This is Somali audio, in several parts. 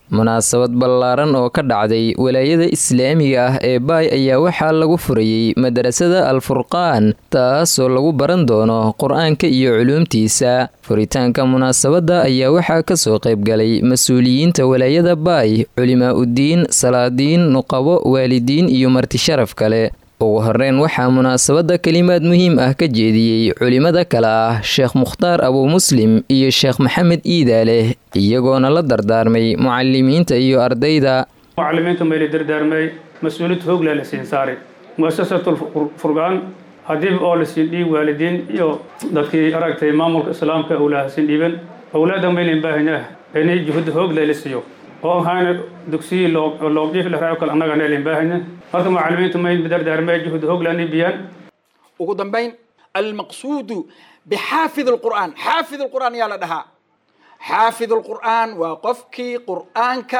munaasabad ballaaran oo ka dhacday walaayada islaamiga ah ee baay ayaa waxaa lagu furayey madarasada alfurqaan taasoo lagu baran doono qur-aanka iyo culuumtiisa furitaanka munaasabadda ayaa waxaa kasoo qaybgalay mas-uuliyiinta walaayada baay culimaa uddiin salaadiin nuqabo waalidiin iyo marti sharaf kale ugu horeyn waxaa munaasabadda kelimaad muhiim ah ka jeediyey culimada kale ah sheekh mukhtaar abuu muslim iyo sheekh maxamed iidaaleh iyagoona la dardaarmay mucalimiinta iyo ardayda mucalimiinta mayla dardaarmay mas-uuliyad hoogla la siin saaray muasasatul furqaan haddii oo la siin dhiib waalidiin iyo dadkii aragtay maamulka islaamka awlaha siin dhiiban awlaada maylin baahina inay juhud hoogla la siiyo oo ahaana dugsiyi loobjiif la raaco kale annagana elin baahina marka mucalimiinta may dardaarmay juhud hooglaani biyaan ugu dambayn almaqsuudu bixaafid alqur'aan xaafid alqur'aan yaa la dhahaa xaafid alqur'aan waa qofkii qur'aanka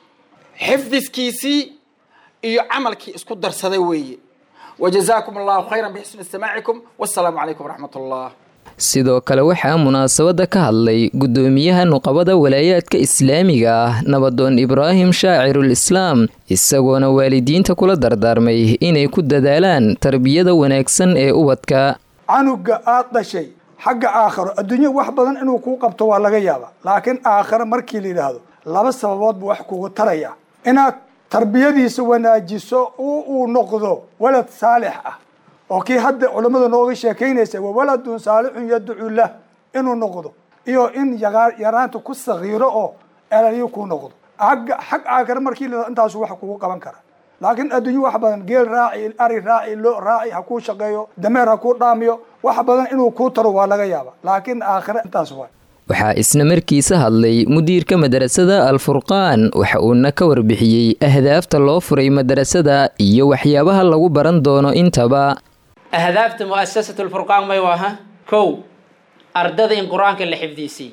xifdiskiisii iyo camalkii isku darsaday weeye wajazaakum allahu khayran bixusni istimaacikum wassalaamu calaykum waraxmat allah sidoo kale waxaa munaasabadda ka hadlay guddoomiyaha nuqabada walaayaadka islaamiga ah nabadoon ibraahim shaacirul islaam isagoona waalidiinta kula dardaarmay inay ku dadaalaan tarbiyada wanaagsan ee ubadka canuga aad dhashay xagga aakharo adduunya wax badan inuu kuu qabto waa laga yaaba laakiin aakhare markii la yidhaahdo laba sababood buu wax kugu taraya inaad tarbiyadiisa wanaajiso oo uu noqdo walad saalix ah oo kii hadda culammada nooga sheekaynaysa wa waladun saalixun yadcu lah inuu noqdo iyo in yaraanta ku sakiiro oo elaliyo kuu noqdo agga xag aakhare markii la intaasu wax kugu qaban kara laakiin adduunyo wax badan geel raaci ari raaci lo raaci ha kuu shaqeeyo dameer ha kuu dhaamiyo wax badan inuu kuu taro waa laga yaaba laakiin aakhire intaas waa waxaa isna markiisa hadlay mudiirka madarasada alfurqaan waxa uuna ka warbixiyey ahdaafta loo furay madarasada iyo waxyaabaha lagu baran doono intaba ahdaafta mu'asasatu lfurqaan may waaha kow ardada in qur-aanka la xifdiisiy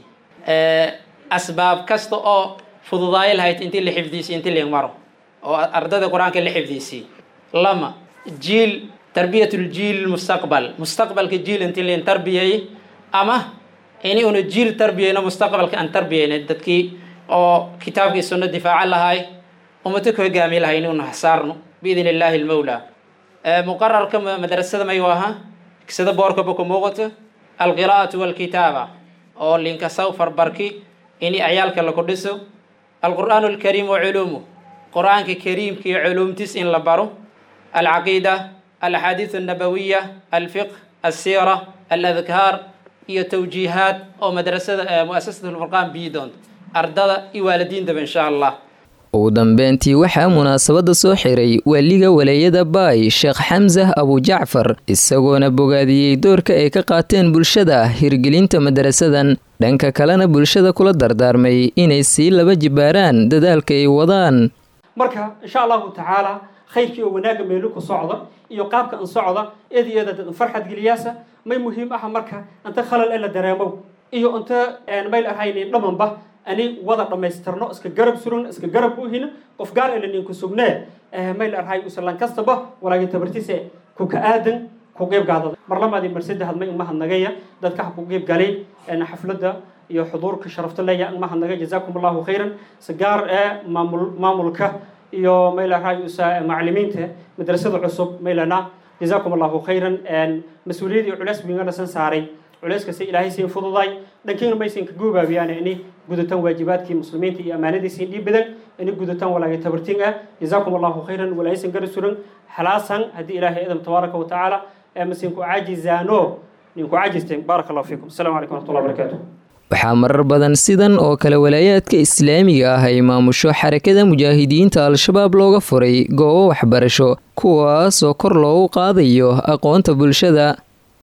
asbaab kasta oo fududaayo lahayd intii la xifdiisiy intii ling maro oo ardada qur-aanka la xifdiisiy lama jiil tarbiyatuljiil mustaqbal mustaqbalka jiil intii ling tarbiyay ama ini una jiil tarbiyayno mustaqbalka aan tarbiyayna dadkii oo kitaabkii sunno difaaca lahay ummado ka hogaami lahay in una hasaarno biidn illaahi almawla muqararka madrasada may aha sida boorkaba ku muuqato alqiraa'atu walkitaaba oo linkasaw farbarki ini ciyaalka laku dhiso alqur'aanu alkariim wa culuumuh qur-aanka kariimka iyo culuumtiis in la baro alcaqiida alaxaadiiث الnabawiya alfiqh alsiira aladkaar iyo tawjiihaad oo madrasada muasasat lfurqaan biyi doonto ardada iyo waalidiintaba insha allah ugu dambeyntii waxaa munaasabadda soo xiray waaliga walaayada baay sheekh xamsah abujacfar isagoona bogaadiyey doorka ay ka qaateen bulshada hirgelinta madarasadan dhanka kalena bulshada kula dardaarmay inay sii laba jibaaraan dadaalka ay wadaan marka insha allahu tacaala khayrkii oo wanaagga meelu ku socda iyo qaabka an socda eed iyo eed farxad geliyaasa may muhiim ah marka inta khalal ee la dareemow iyo inta mayl ahaynin dhamanba ani wada dhammaystirno iska garab suran iska garab uhina qof gaar elan inku sugnee mayl arhay usalan kastaba walaagin tabartiise ku ka aadan ku qeyb gaadada mar lamaadii mar saddexaad may umahadnagaya dadka ha ku qeyb galay xafladda iyo xuduurka sharafta leeya umahadnagay jazaakum allahu khayran si gaar ee maamul maamulka iyo mayl arhay usa macalimiinta madrasada cusub maylana jazaakum allahu khayran mas-uuliyad iyo culeys bingana san saaray culeyskasi ilaahay siin fududay dhankiina maysan ka goobaabiyaan ini gudataan waajibaadkii muslimiinta iyo ammaanadiisiin dhiib badan ini gudataan walaagay tabartiin ah jazaakum allahu khayran walaaysan gara suran xalaasan haddii ilaahay idam tabaaraka wa tacaala masinku caajizaano ninku caajisteen baaraka allahu fiikum assalamu calaykum waraxmatullahi wabarakaatuh waxaa marar badan sidan oo kale walaayaadka islaamiga ah ay maamusho xarakada mujaahidiinta al-shabaab looga furay goobo waxbarasho kuwaasoo kor loogu qaadayo aqoonta bulshada